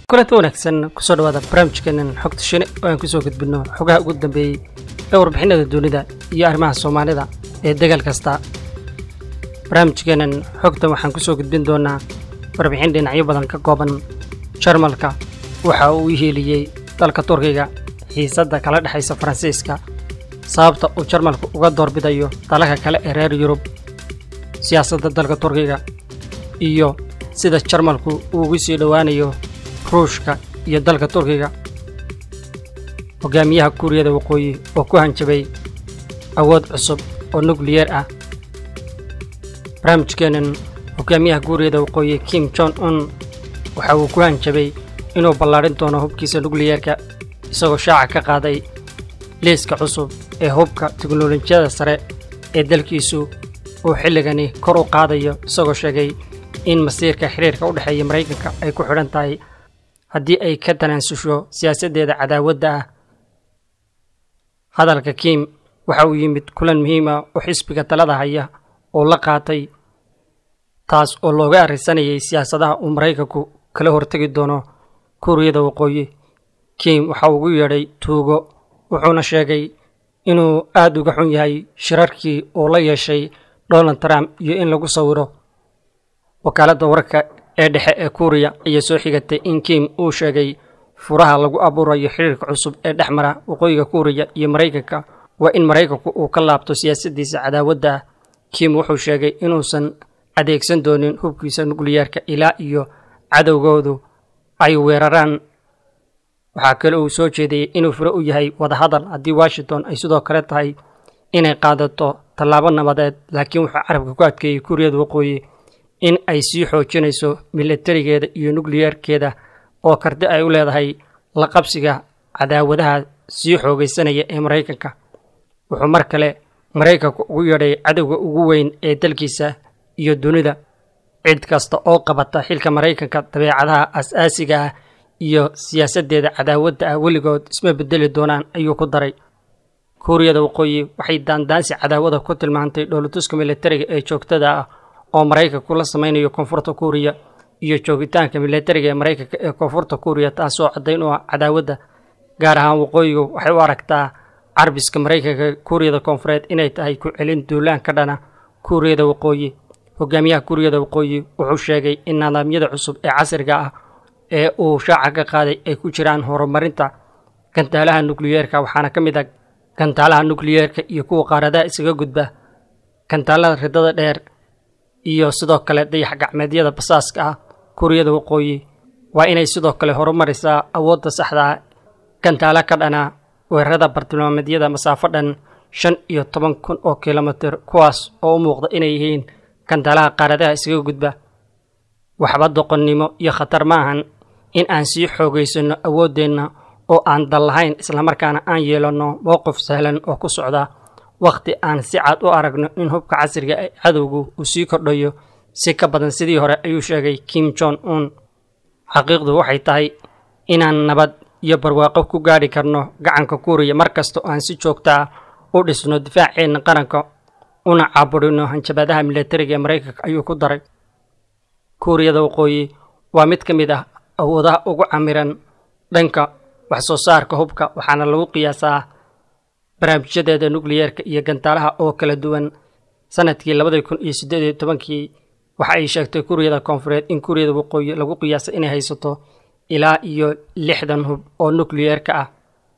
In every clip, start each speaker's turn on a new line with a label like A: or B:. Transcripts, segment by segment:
A: kulanti wanaagsan kusoo dhawaada barnaamijkeenan xogta shine oo aan kusoo gudbinno xogaha ugu dambeeyey ee warbixinada dunida iyo arrimaha soomaalida ee degaal kasta barnaamijkeenan xogtan waxaan kusoo gudbin doonaa warbixin dhinacyo badan ka kooban jarmalka waxa uu hieliyey dalka turkiga xiisadda kala dhexaysa faransiiska sababta uu jarmalku uga doorbidayo dalalka kale ee reer yurub siyaasadda dalka turkiga iyo sida jarmalku uu ugu sii dhowaanayo ruushka iyo dalka turkiga hogaamiyaha kuuriyada waqooyi oo ku hanjabay awood cusub oo nukliyeer ah barnaamijkeennan hogaamiyaha kuuriyada waqooyi kim jon un waxa uu ku hanjabay inuu ballaadhin doono hubkiisa nukliyeerka isagoo shaaca ka qaaday liiska cusub ee hubka teknolojiyada sare ee dalkiisu uu xilligani kor u qaadayo isagoo sheegay in masiirka xiriirka u dhexeeya maraykanka ay ku xidhan tahay haddii ay ka tanaasusho siyaasaddeeda cadaawadda ah hadalka kim waxa uu yimid kulan muhiima oo xisbiga talada haya oo la qaatay taas oo looga arrisanayay siyaasadaha uu maraykanku kala hortegi doono kuuriyada waqooyi kim waxa uu ugu yeedhay tuugo wuxuuna sheegay inuu aad uga xun yahay shirarkii uu la yeeshay donald trump iyo in lagu sawiro wakaaladda wararka ee dhexe ee kuuriya ayaa soo xigatay in kim uu sheegay furaha lagu abuurayo xiriirka cusub ee dhex mara waqooyiga kuuriya iyo maraykanka waa in maraykanku uu ka laabto siyaasaddiisa cadaawadda ah kim wuxuu sheegay inuusan adeegsan doonin hubkiisa nukliyeerka ilaa iyo cadowgoodu ay weeraraan waxaa kale uu soo jeedayey inuu fure u yahay wadahadal haddii washington ay sidoo kale tahay inay qaadato tallaabo nabadeed laakiin wuxuu carabka ku adkeeyey kuuriyada waqooyi in ay sii xoojinayso milatarigeeda iyo nukliyeerkeeda oo karti ay u leedahay la qabsiga cadaawadaha sii xoogaysanaya ee maraykanka wuxuu mar kale maraykanku ugu yeedhay cadowga ugu weyn ee dalkiisa iyo dunida cid kasta oo qabata xilka maraykanka dabeecadaha as-aasiga ah iyo siyaasaddeeda cadaawadda ah weligood isma bedeli doonaan ayuu ku daray kuuriyada waqooyi waxay daandaansi cadaawada ku tilmaantay dhoolatuska milatariga ee joogtada ah oo maraykanku la samaynayo koonfurta kuuriya iyo joogitaanka milatariga ee maraykanka ee koonfurta kuuriya taasoo caddayn u ah cadaawadda gaar ahaan waqooyigu waxay u aragtaa carbiska maraykanka kuuriyada koonfureed inay tahay ku celin duulaan ka dhana kuuriyada waqooyi hogaamiyaha kuuriyada waqooyi wuxuu sheegay in nidaamyada cusub ee casriga ah ee uu shaaca ka qaaday ay ku jiraan horumarinta gantaalaha nukliyeerka waxaana ka mid ah gantaalaha nukliyeerka iyo kuwa qaaradaha isaga gudba gantaalada ridada dheer iyo sidoo kale dayax gacmeedyada basaaska ah kuuriyada waqooyi waa inay sidoo kale horumarisaa awoodda saxda ah gantaalo ka dhana weerarada bartilmaameedyada masaafo dhan shan iyo toban kun oo kilomitir kuwaas oo u muuqda inay yihiin gantaalaha qaaradaha isaga gudba waxba doqonnimo iyo khatar ma ahan in aan sii xoogaysanno awooddeenna oo aan dal lahayn islamarkaana aan yeelanno mowqif sahlan oo ku socda wakhti aan si cad u aragno in hubka casriga ee cadowgu uu sii kordhayo si ka badan sidii hore ayuu sheegay kim jon un xaqiiqdu waxay tahay inaan nabad iyo barwaaqo ku gaadhi karno gacanka kuuriya mar kasta oo aan si joogta ah u dhisno difaaceenna qaranka una caaburino hanjabadaha milatariga ee maraykanka ayuu ku daray kuuriyada waqooyi waa mid ka mid ah awoodaha ugu camiran dhanka wax soo saarka hubka waxaana lagu qiyaasaa barnaamijyadeeda nukliyeerka iyo gantaalaha oo kala duwan sanadkii labadii kun iyo siddeed iyo tobankii waxa ay sheegtay kuuriyada koonfureed in kuuriyada waqooyi lagu qiyaasay inay haysato ilaa iyo lixdan hub oo nukliyeerka ah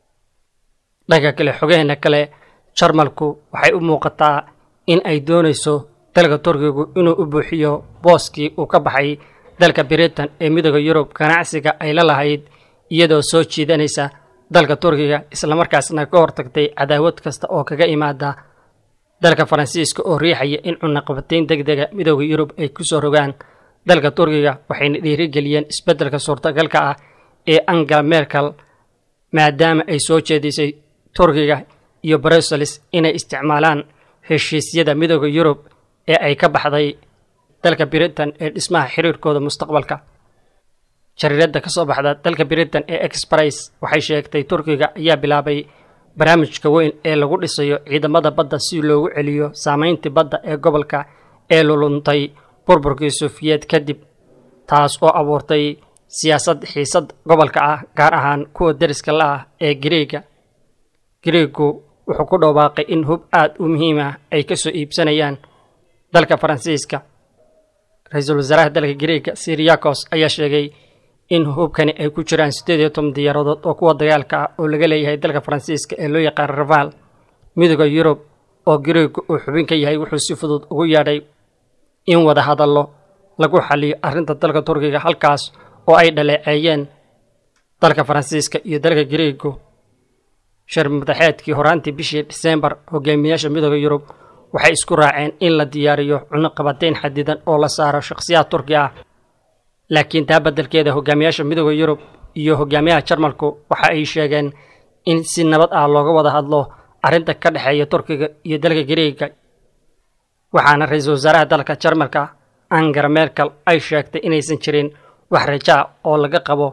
A: dhanka kale xogeheena kale jarmalku waxay u muuqataa in ay doonayso dalka turkigu inuu u buuxiyo booskii uu ka baxay dalka britain ee midooda yurub ganacsiga ay la lahayd iyadoo soo jiidanaysa dalka turkiga islamarkaasna ka hortagtay cadaawad kasta oo kaga imaada dalka faransiiska oo riixaya in cunaqabatayn deg dega midooda yurub ay ku soo rogaan dalka turkiga waxayna dhiirigeliyeen isbeddelka suurtagalka ah ee angela merkel maadaama ay soo jeedisay turkiga iyo brussels inay isticmaalaan heshiisyada midooda yurub ee ay ka baxday dalka britain ee dhismaha xiriirkooda mustaqbalka jariiradda ka soo baxda dalka britain ee exprice waxay sheegtay turkiga ayaa bilaabay barnaamijka weyn ee lagu dhisayo ciidamada badda si loogu celiyo saameyntii badda ee gobolka ee luluntay burburkii suufiyeed kadib taas oo abuurtay siyaasad xiisad gobolka ah gaar ahaan kuwa deriska la ah ee gariega gariegu wuxuu ku dhawaaqay in hub aad u muhiim ah ay ka soo iibsanayaan dalka faransiiska ra-iisul wasaaraha dalka gariega siriyakos ayaa sheegay in hubkani ay ku jiraan siddeed iyo toban diyaaradood oo kuwa dagaalka ah oo laga leeyahay dalka faransiiska ee loo yaqaan raval midooda yurub oo gariegu uu xubin ka yahay wuxuu si fudud ugu yeedhay in wada hadallo lagu xaliyo arrinta dalka turkiga halkaas oo ay dhaleeceeyeen dalka faransiiska iyo dalka gariegu shir madaxeedkii horaantii bishii disembar hogaamiyaasha midooda yurub waxay isku raaceen in la diyaariyo cunuqabateyn xadidan oo la saaro shakhsiyaad turki ah laakiin taa beddelkeeda hogaamiyaasha midooda yurub iyo hogaamiyaha jarmalku waxa ay sheegeen in si nabad ah looga wada hadlo arrinta ka dhexeeya turkiga iyo dalka gariega waxaana ra-iisul wasaaraha dalka jarmalka angara merkel ay sheegtay inaysan jirin wax rajaa oo laga qabo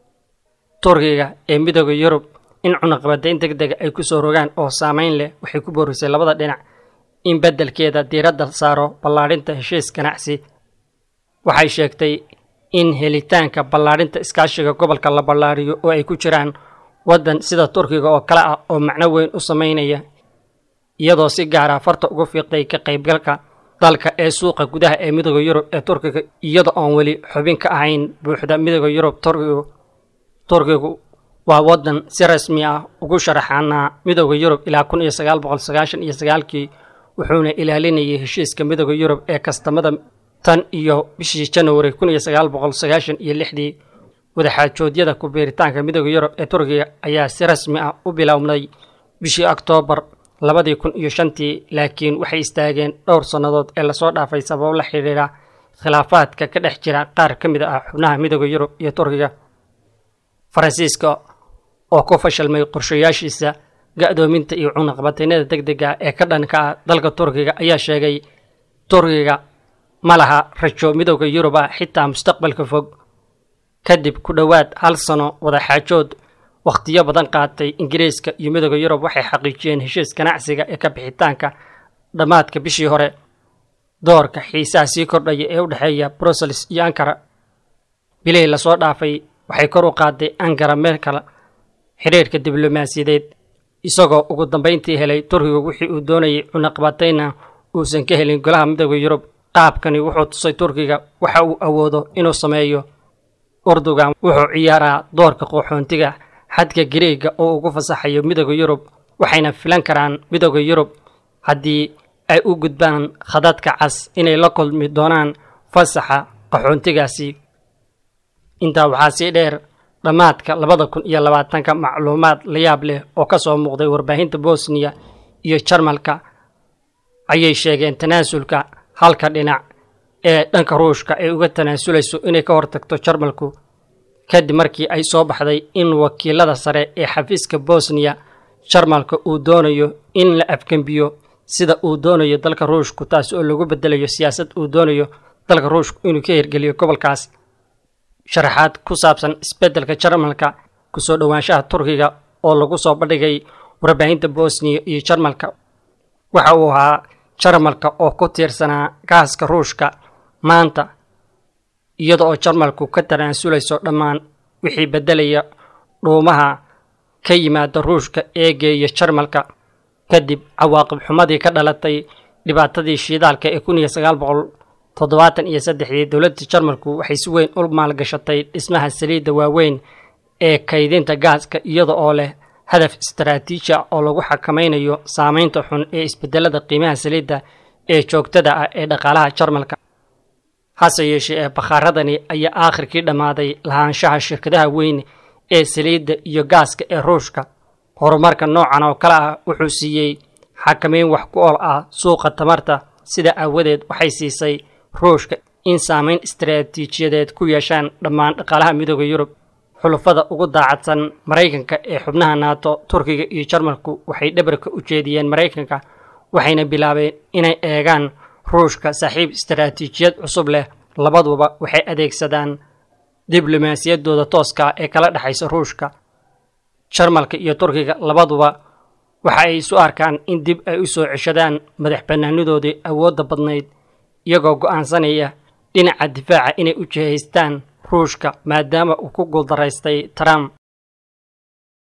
A: turkiga ee midooda yurub in cunuqabateyn deg dega ay ku soo rogaan oo saameyn leh waxay ku boorisay labada dhinac in beddelkeeda diiradda saaro ballaadhinta heshiis ganacsi waxay sheegtay in helitaanka ballaadhinta iskaashiga gobolka la ballaadhiyo oo ay ku jiraan waddan sida turkiga oo kale ah oo macno weyn u samaynaya iyadoo si gaara farta uga fiiqday ka qaybgalka dalka ee suuqa gudaha ee midooda yurub ee turkiga iyada oon weli xubin ka ahayn buuxda midooda yurub turkigu turkigu waa waddan si rasmi ah ugu sharaxanaa midooda yurub ilaa kun iyo sagaal boqol sagaashan iyo sagaalkii wuxuuna ilaalinayay heshiiska midooda yurub ee kastamada tan iyo bishii januari kun iyo sagaal boqol sagaashan iyo lixdii wadaxaajoodyada ku biiritaanka midooda yurub ee turkiga ayaa si rasmi ah u bilowday bishii oktoobar labadii kun iyo shantii laakiin waxay istaageen dhowr sannadood ee lasoo dhaafay sababo la xidhiidha khilaafaadka ka dhex jira qaar ka mid ah xubnaha midooda yurub iyo turkiga faransiiska oo ku fashilmay qorshayaashiisa ga-doominta iyo cunaqabateynada deg dega ee ka dhanka ah dalka turkiga ayaa sheegay turkiga ma laha rajo midooda yuruba xitaa mustaqbalka fog kadib ku dhowaad hal sano wadaxaajood wakhtiyo badan qaatay ingiriiska iyo midooda yurub waxay xaqiijiyeen heshiis ganacsiga ee ka bixitaanka dhammaadka bishii hore doorka xiisaha sii kordhaya ee u dhexeeya brussels iyo ankara bilihii lasoo dhaafay waxay kor u qaaday ankara merkel xidhiirhka diblomaasiyadeed isagoo ugu dambayntii helay turkiga wixii uu doonayay cunaqabatayna uusan ka helin golaha midooda yurub qaabkani wuxuu tusay turkiga waxa uu awoodo inuu sameeyo urdugan wuxuu ciyaaraa doorka qaxoontiga xadka gariega oo ugu fasaxayo midooda yurub waxayna filan karaan midooda yurub haddii ay u gudbaan khadadka cas inay la kulmi doonaan fasaxa qaxoontigaasi intaa waxaa sii dheer dhammaadka labada kun iyo labaatanka macluumaad la yaab leh oo ka soo muuqday warbaahinta bosniya iyo jarmalka ayay sheegeen tanaasulka halka dhinac ee dhanka ruushka ay uga tanaasulayso inay ka hortagto jarmalku kadib markii ay soo baxday in wakiilada sare ee xafiiska bosniya jarmalka uu doonayo in la afgembiyo sida uu doonayo dalka ruushku taas oo lagu bedelayo siyaasad uu doonayo dalka ruushku inuu ka hirgeliyo gobolkaas sharaxaad ku saabsan isbeddelka jarmalka kusoo dhowaanshaha turkiga oo lagu soo bandhigay warbaahinta bosniya iyo jarmalka waxa uu ahaa jarmalka oo ku tiirsanaa gaaska ruushka maanta iyada oo jarmalku ka tanaasulayso dhammaan wixii beddelaya dhuumaha ka yimaada ruushka eegeeya jarmalka kadib cawaaqib xumadii ka dhalatay dhibaatadii shiidaalka ee kun iyo sagaal boqol toddobaatan iyo saddexdii dowladda jarmalku waxay si weyn u maalgashatay dhismaha saliidda waaweyn ee kaydinta gaaska iyada oo leh hadaf istaraatiiji ah oo lagu xakamaynayo saameynta xun ee isbedelada qiimaha saliidda ee joogtada ah ee dhaqaalaha jarmalka hase yeeshee ee bakhaaradani ayaa aakhirkii dhammaaday lahaanshaha shirkadaha weyn ee saliidda iyo gaaska ee ruushka horumarka noocan oo kale ah wuxuu siiyey xakameyn wax ku ool ah suuqa tamarta sida aawadeed waxay siisay ruushka in saameyn istaraatiijiyadeed ku yeeshaan dhammaan dhaqaalaha midooda yurub xulufada ugu daacadsan maraykanka ee xubnaha naato turkiga iyo jarmalku waxay dhabarka u jeediyeen maraykanka waxayna bilaabeen inay eegaan ruushka saaxiib istaraatiijiyad cusub leh labaduba waxay adeegsadaan diblomaasiyaddooda tooska ah ee kala dhexaysa ruushka jarmalka iyo turkiga labaduba waxa ay isu arkaan in dib ay u soo ceshadaan madax bannaanidoodii awoodda badnayd iyagoo go'aansanaya dhinaca difaaca inay u jihaystaan ruushka maadaama uu ku guuldaraystay trump